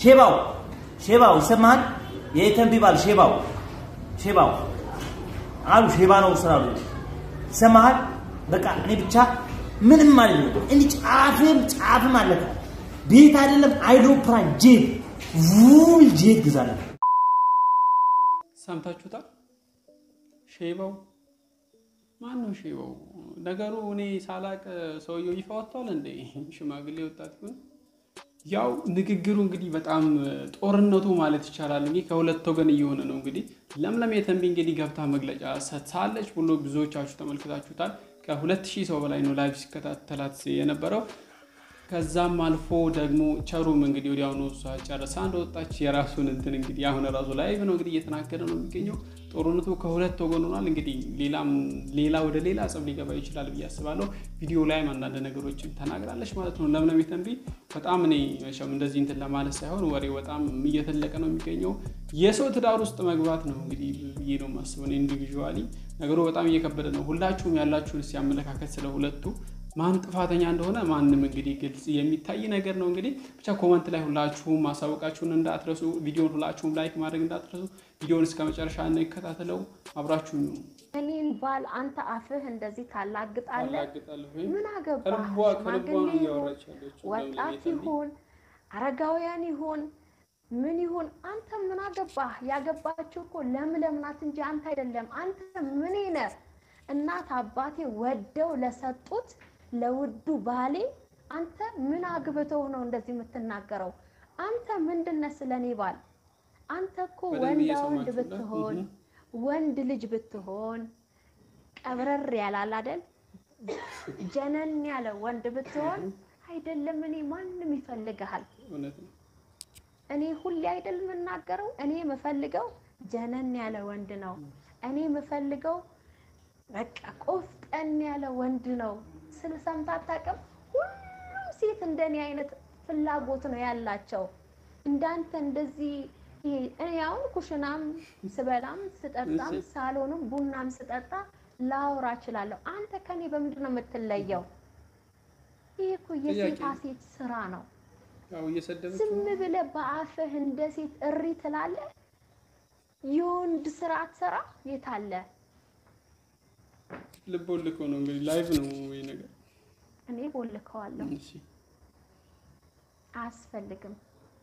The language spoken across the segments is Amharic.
ሼባው ሼባው ይሰማሃል? የተንቢ ባል ሼባው ሼባው አሉ ሼባ ነው ስላሉ ይሰማሃል? በቃ እኔ ብቻ ምንም ማለት ነው እንዲህ ጫፍም ጫፍም አለቀ። ቤት አይደለም አይሮፕላን ጄት ውል ጄት ግዛለሁ። ሰምታችሁታል? ሼባው ማን ነው ሼባው? ነገሩ እኔ ሳላቅ ሰውየው ይፋ ወጥቷል እንዴ? ሽማግሌ ወጣት ይሁን ያው ንግግሩ እንግዲህ በጣም ጦርነቱ ማለት ይቻላል እንግዲህ ከሁለት ወገን እየሆነ ነው። እንግዲህ ለምለም የተንቢ እንግዲህ ገብታ መግለጫ ሰጥታለች ብሎ ብዙዎቻችሁ ተመልክታችሁታል። ከሁለት ሺህ ሰው በላይ ነው ላይቭ ሲከታተላት የነበረው። ከዛም አልፎ ደግሞ ቸሩም እንግዲህ ወዲያውኑ እሷ ጨርሳ እንደወጣች የራሱን እንትን እንግዲህ አሁን ራሱ ላይቭ ነው እንግዲህ እየተናገረ ነው የሚገኘው። ጦርነቱ ከሁለት ወገን ሆኗል። እንግዲህ ሌላም ሌላ ወደ ሌላ ጸብ ሊገባ ይችላል ብዬ አስባለሁ። ቪዲዮ ላይም አንዳንድ ነገሮችን ተናግራለች ማለት ነው። ለምለም የተንቢ በጣም እኔ መቼም እንደዚህ እንትን ለማለት ሳይሆን ወሬ በጣም እየተለቀ ነው የሚገኘው። የሰው ትዳር ውስጥ መግባት ነው እንግዲህ ብዬ ነው የማስበው ኢንዲቪዥዋሊ ነገሩ በጣም እየከበደ ነው። ሁላችሁም ያላችሁን ሲያመለካከት ስለ ሁለቱ ማን ጥፋተኛ እንደሆነ ማንም እንግዲህ ግልጽ የሚታይ ነገር ነው። እንግዲህ ብቻ ኮመንት ላይ ሁላችሁም ማሳወቃችሁን እንዳትረሱ፣ ቪዲዮን ሁላችሁም ላይክ ማድረግ እንዳትረሱ። ቪዲዮን እስከ መጨረሻ እንከታተለው፣ አብራችሁ ነው። እኔን ባል አንተ አፍህ እንደዚህ ታላግጣለህ። ታላግጣለህ ወይ? ምን አገባህ? ከልቧ ከልቧ ሽማግሌ ነው ይሁን እያወራች ያለችው ለምለም ወጣት የተንቢ። ይሁን አረጋውያን ይሁን ምን ይሁን አንተ ምን አገባህ? ያገባችው እኮ ለምለም ናት እንጂ አንተ አይደለም። አንተ ምን ነህ? እናት አባቴ ወደው ለሰጡት ለውዱ ባሌ አንተ ምን አግብተው ነው እንደዚህ የምትናገረው? አንተ ምንድነህ ስለኔ ባል? አንተ እኮ በደንብ ወንዳ ወንድ እየሰማችሁ ነው? ብትሆን እህ። ወንድ ልጅ ብትሆን ቀብረር ያላል አይደል? ጀነን ያለ ወንድ ብትሆን አይደለም እኔ ማንም ይፈልግሃል። እውነት ነው። እኔ ሁሌ አይደል የምናገረው፣ እኔ የምፈልገው ጀነን ያለ ወንድ ነው። እኔ የምፈልገው በቃ ቆፍጠን ያለ ወንድ ነው። ስለ ሰምተህ አታውቅም? ሁሉም ሴት እንደኔ አይነት ፍላጎት ነው ያላቸው። እንዳንተ እንደዚህ ይሄ እኔ አሁን ኩሽናም ስበላም ስጠጣም ሳሎንም ቡናም ስጠጣ ላወራ እችላለሁ። አንተ ከኔ በምንድን ነው የምትለየው? ይሄ እኮ የሴታ ጥያቄ ነው። ሴት ስራ ነው። ያው እየሰደበች ዝም ብለህ በአፍህ እንደ ሴት እሪ ትላለህ። የወንድ ስራ አትሰራ የታለ? ልብ ወልኮ ነው እንግዲህ ላይቭ ነው ወይ ነገር እኔ ቦልከዋለሁ። እሺ አያስፈልግም።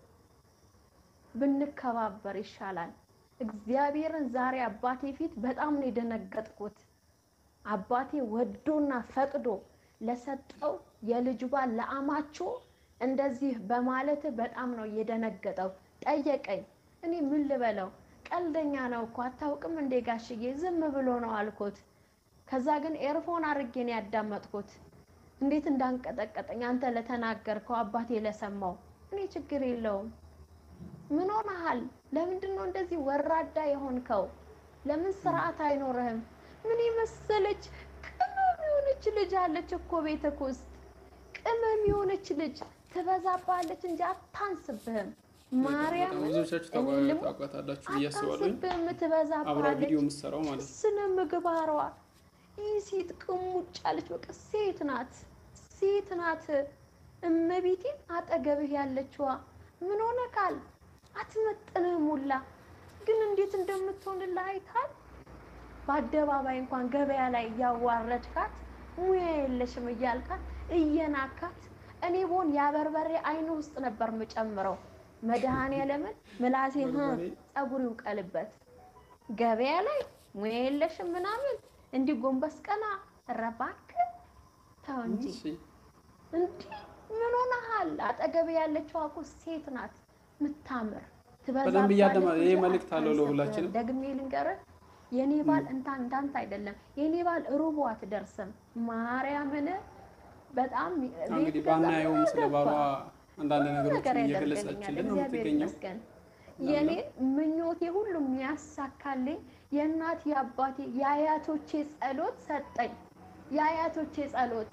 ብንከባበር ይሻላል። እግዚአብሔርን ዛሬ አባቴ ፊት በጣም ነው የደነገጥኩት። አባቴ ወዶና ፈቅዶ ለሰጠው የልጁ ባል ለአማችሁ እንደዚህ በማለት በጣም ነው የደነገጠው። ጠየቀኝ። እኔ ምን ልበለው? ቀልደኛ ነው እኮ አታውቅም እንዴ ጋሽዬ? ዝም ብሎ ነው አልኩት። ከዛ ግን ኤርፎን አድርጌ ነው ያዳመጥኩት። እንዴት እንዳንቀጠቀጠኝ አንተ ለተናገርከው አባቴ ለሰማው። እኔ ችግር የለውም። ምን ሆነሃል? ለምንድን ነው እንደዚህ ወራዳ የሆንከው? ለምን ስርዓት አይኖርህም? ምን የመሰለች ቅመም የሆነች ልጅ አለች እኮ ቤትህ ውስጥ ቅመም የሆነች ልጅ ትበዛባለች እንጂ አታንስብህም። ማርያም ብዙዎቻችሁ ታውቋ- ታውቋታላችሁ ብዬ አስባለሁ። አታንስብህም፣ አብራ ትበዛባለች ቪዲዮ የምትሰራው ማለት ነው። ስነ ምግባሯ ይህ ሴት ቅሙጭ ያለች በቃ ሴት ናት፣ ሴት ናት። እመቤቴን አጠገብህ ያለችዋ ምን ሆነ ካል አትመጥንህም ሁላ ግን እንዴት እንደምትሆንልህ አይታል። በአደባባይ እንኳን ገበያ ላይ እያዋረድካት ሙያ የለሽም እያልካት እየናካት እኔ ቦን ያበርበሬ አይኑ ውስጥ ነበር የምጨምረው። መድኃኔዓለምን ምላሴ በርበሬ? ጸጉር ይውቀልበት ገበያ ላይ ሙያ የለሽም ምናምን እንዲህ ጎንበስ ቀና ረባክ ተው እንጂ እሺ እንዲህ ምን ሆነሃል? አጠገብ ያለችው እኮ ሴት ናት ምታምር በደንብ እያደማ- ይሄ መልእክት አለው ለሁላችንም። ደግሜ ልንገርህ የኔ ባል እንታ እንዳንተ አይደለም። የኔ ባል ሩቡ አትደርስም። ማርያምን በጣም እንግዲህ ቤት ባናየውም ስለ ባሏ ገባ። አንዳንድ ሁሉ ነገሮችን ነገር እየገለጸችልን ያደርግልኛል። ነው እግዚአብሔር የምትገኘው። ይመስገን። የኔ ምኞቴ ሁሉ የሚያሳካልኝ የእናት የአባቴ የአያቶቼ ጸሎት ሰጠኝ። የአያቶቼ ጸሎት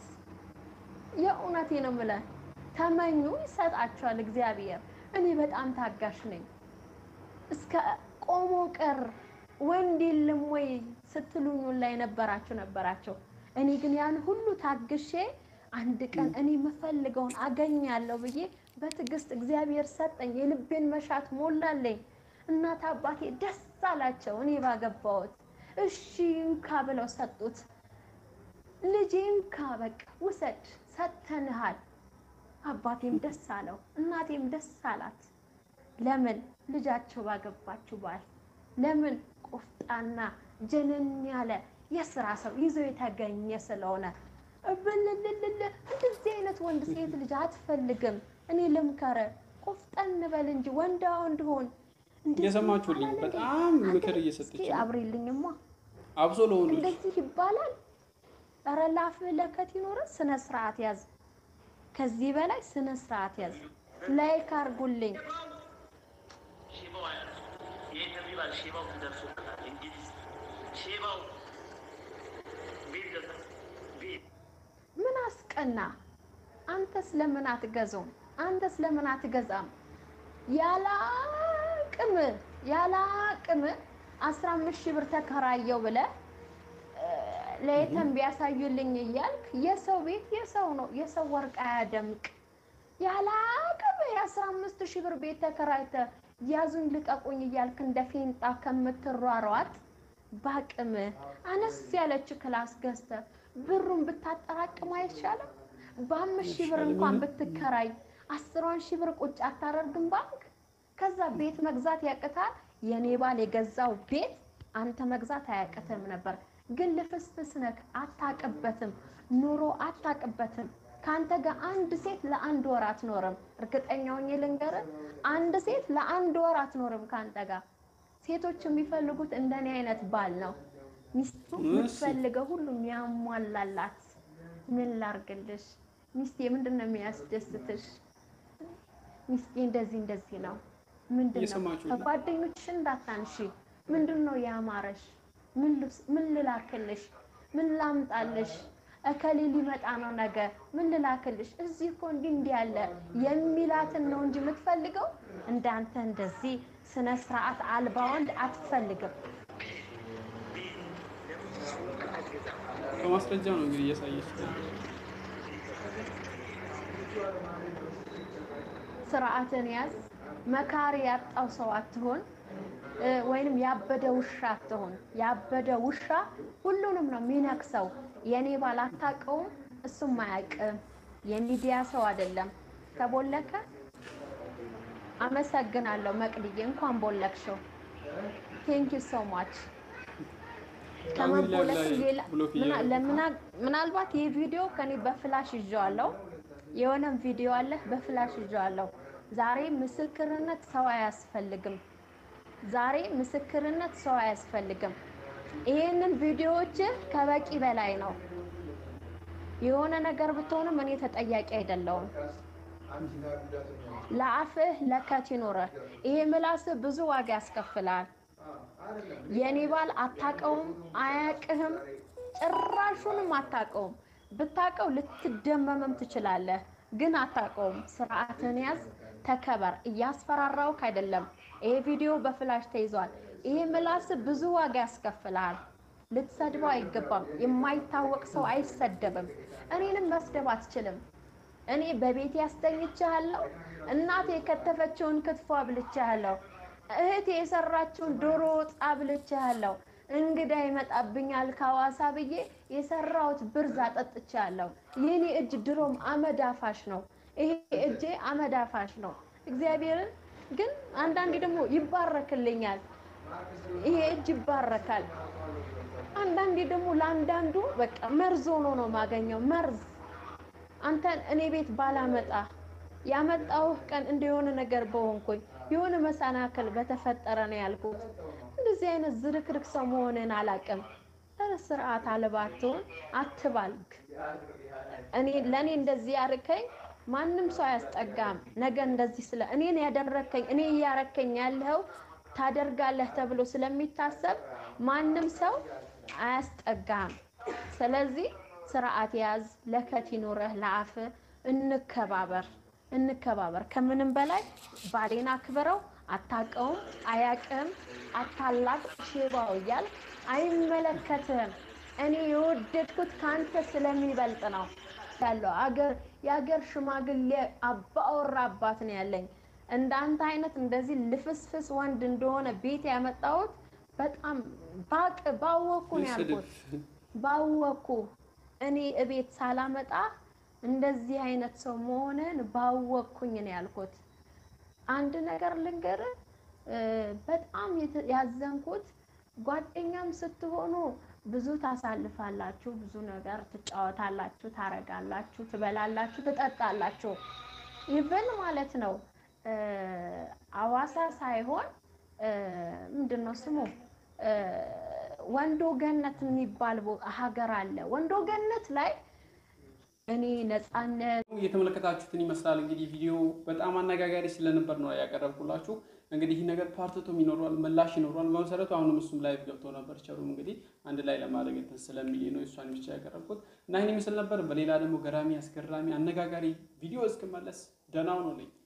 የእውነቴ ነው የምልህ። ተመኙ ይሰጣቸዋል እግዚአብሔር። እኔ በጣም ታጋሽ ነኝ። እስከ ቆሞ ቀር ወንድ የለም ወይ ስትሉኝ ላይ ነበራችሁ ነበራቸው። እኔ ግን ያን ሁሉ ታግሼ አንድ ቀን እኔ የምፈልገውን አገኛለሁ ብዬ በትዕግስት እግዚአብሔር ሰጠኝ፣ የልቤን መሻት ሞላለኝ። እናት አባቴ ደስ አላቸው እኔ ባገባሁት። እሺ እንካ ብለው ሰጡት። ልጄ እንካ በቃ ውሰድ ሰጥተንሃል። አባቴም ደስ አለው፣ እናቴም ደስ አላት። ለምን ልጃቸው ባገባችው ባል ለምን ቆፍጣና ጀነን ያለ የስራ ሰው ይዞ የተገኘ ስለሆነ እብልልልል እንደዚህ አይነት ወንድ ሴት ልጅ አትፈልግም። እኔ ልምከረ ቆፍጠን በል እንጂ ወንዳ ወንድ ሆን። እንደዚህ እየሰማችሁልኝ ይባላል እንዴ? በጣም ምክር አንተ እየሰጠች እስኪ ነው። አብሬልኝማ አብሶ ለወንዶች እንደዚህ ይባላል። ኧረ ላፍህ ለከት ይኖረ ስነ ስርዓት ያዝ። ከዚህ በላይ ስነ ስርዓት ያዝ። ላይክ አርጉልኝ። ሼባው አያት የኢንተርቪው ባል ሼባው ደርሶበታል። እንግሊዝ ሼባው ቤት ገዛ ቤት ምን አስቀና? አንተስ ለምን አትገዛውም? አንተስ ለምን አትገዛም? ያለ አቅም ያለ አቅም አስራ አምስት ሺህ ብር ተከራየው ብለህ እ፣ ለየተም ቢያሳዩልኝ እያልክ የሰው ቤት የሰው ነው፣ የሰው ወርቅ አያደምቅ። ያለ አቅም የአስራ አምስት ሺህ ብር ቤት ተከራይተ ያዙኝ ልቀቁኝ እያልክ እንደ ፌንጣ ከምትሯሯጥ በአቅም አነስ ያለች ክላስ ገዝተ ብሩን ብታጠራቅም አይሻልም? በአምስት ሺህ ብር እንኳን ብትከራይ አስሯን ሺህ ብር ቁጭ አታደርግም ባንክ? ከዛ ቤት መግዛት ያቅታል። የኔ ባል የገዛው ቤት አንተ መግዛት አያቅትም ነበር፣ ግን ልፍስፍስ ነክ አታቅበትም፣ ኑሮ አታቅበትም። ከአንተ ጋር አንድ ሴት ለአንድ ወር አትኖርም። እርግጠኛ ሆኜ ልንገርህ፣ አንድ ሴት ለአንድ ወር አትኖርም ከአንተ ጋር። ሴቶች የሚፈልጉት እንደኔ አይነት ባል ነው። ሚስቱ የምትፈልገው ሁሉ የሚያሟላላት። ምን ላርግልሽ ሚስቴ? ምንድን ነው የሚያስደስትሽ? ሚስቴ እንደዚህ እንደዚህ ነው። ምንድን ነው እየሰማችሁ ነው? ከጓደኞችሽ እንዳታንሺ። ምንድን ነው ያማረሽ? ምን ልብስ- ምን ልላክልሽ? ምን ላምጣልሽ? እከሌ ሊመጣ ነው ነገ፣ ምን ልላክልሽ? እዚህ እኮ እንዲህ እንዲህ ያለ የሚላትን ነው እንጂ የምትፈልገው እንዳንተ እንደዚህ ስነ ስርዓት አልባ ወንድ አትፈልግም። በማስረጃ ነው እንግዲህ እያሳየች ስርዓትን ያዝ። መካሪ ያጣው ሰው አትሆን፣ እ፣ ወይንም ያበደ ውሻ አትሆን። ያበደ ውሻ ሁሉንም ነው የሚነክሰው። የኔ ባል አታውቀውም፣ እሱም አያውቅም። የሚዲያ ሰው አይደለም። ተቦለከ። አመሰግናለሁ መቅድዬ፣ እንኳን ቦለክሽው። ቴንክ ዩ ሶ ማች። ከመቦለክ ላይ ሌላ ብሎክ ምና- እያደረጉ ለምና- ምናልባት ይህ ቪዲዮ ከኔ በፍላሽ ይዤዋለሁ። የሆነም ቪዲዮ አለ በፍላሽ ይዤዋለሁ። ዛሬ ምስክርነት ሰው አያስፈልግም። ዛሬ ምስክርነት ሰው አያስፈልግም። ይሄንን ቪዲዮዎች ከበቂ በላይ ነው። የሆነ ነገር ብትሆንም እኔ ተጠያቂ አይደለሁም። ለአፍህ ለከት ይኖረህ። ይሄ ምላስህ ብዙ ዋጋ ያስከፍላል። የኔ ባል አታቀውም፣ አያቅህም፣ ጭራሹንም አታቀውም። ብታቀው ልትደመምም ትችላለህ፣ ግን አታቀውም። ስርዓትን ያዝ፣ ተከበር። እያስፈራራውክ አይደለም። ይሄ ቪዲዮ በፍላሽ ተይዟል። ይሄ ምላስ ብዙ ዋጋ ያስከፍልሃል። ልትሰድበው አይገባም። የማይታወቅ ሰው አይሰደብም። እኔንም መስደብ አትችልም። እኔ በቤት ያስተኝቻለሁ። እናቴ የከተፈችውን ክትፎ አብልቻለሁ። እህቴ የሰራችውን ዶሮ ወጥ አብልቻለሁ። እንግዳ ይመጣብኛል ከሐዋሳ ብዬ የሰራሁት ብርዝ አጠጥቻለሁ። የኔ እጅ ድሮም አመድ አፋሽ ነው። ይሄ እጄ አመድ አፋሽ ነው። እግዚአብሔርን ግን አንዳንዴ ደግሞ ይባረክልኛል። ይሄ እጅ ይባረካል። አንዳንዴ ደግሞ ለአንዳንዱ በቃ መርዝ ሆኖ ነው የማገኘው መርዝ አንተን እኔ ቤት ባላመጣ ያመጣሁህ ቀን እንደ የሆነ ነገር በሆንኩኝ የሆነ መሰናክል በተፈጠረ ነው ያልኩት። እንደዚህ አይነት ዝርክርክ ሰው መሆንን አላውቅም። ኧረ ስርዓት አልባ አትሆን፣ አትባልግ። እኔ ለእኔ እንደዚህ ያርከኝ ማንም ሰው አያስጠጋም። ነገ እንደዚህ ስለ እኔን ያደረከኝ እኔ እያረከኝ ያለው ታደርጋለህ ተብሎ ስለሚታሰብ ማንም ሰው አያስጠጋም። ስለዚህ ስርዓት ያዝ፣ ለከት ይኑረህ፣ ለአፍ እንከባበር፣ እንከባበር። ከምንም በላይ ባሌን አክብረው። አታውቀውም፣ አያውቅም፣ አታላቅ ሽባው እያል አይመለከትህም። እኔ የወደድኩት ከአንተ ስለሚበልጥ ነው ያለው። አገር የሀገር ሽማግሌ አባወራ አባት ነው ያለኝ። እንዳንተ አይነት እንደዚህ ልፍስፍስ ወንድ እንደሆነ ቤት ያመጣሁት በጣም ባቅ ባወኩ ነው ያልኩት። ባወኩ እኔ እቤት ሳላመጣ እንደዚህ አይነት ሰው መሆንን ባወኩኝ ነው ያልኩት። አንድ ነገር ልንገር፣ በጣም የተ- ያዘንኩት ጓደኛም ስትሆኑ ብዙ ታሳልፋላችሁ፣ ብዙ ነገር ትጫወታላችሁ፣ ታረጋላችሁ፣ ትበላላችሁ፣ ትጠጣላችሁ። ኢቨን ማለት ነው አዋሳ ሳይሆን ምንድን ነው ስሙ ወንዶ ገነት የሚባል ቦ- ሀገር አለ። ወንዶ ገነት ላይ እኔ ነፃነት እየተመለከታችሁትን ይመስላል። እንግዲህ ቪዲዮ በጣም አነጋጋሪ ስለነበር ነው ያቀረብኩላችሁ። እንግዲህ ይህ ነገር ፓርትቶም ይኖረዋል፣ ምላሽ ይኖረዋል። በመሰረቱ አሁንም እሱም ላይቭ ገብቶ ነበር። ቸሩም እንግዲህ አንድ ላይ ለማድረግ እንትን ስለሚል ነው እሷን ብቻ ያቀረብኩት እና ይህን ይመስል ነበር። በሌላ ደግሞ ገራሚ አስገራሚ አነጋጋሪ ቪዲዮ እስክመለስ ደህና ሁኑልኝ።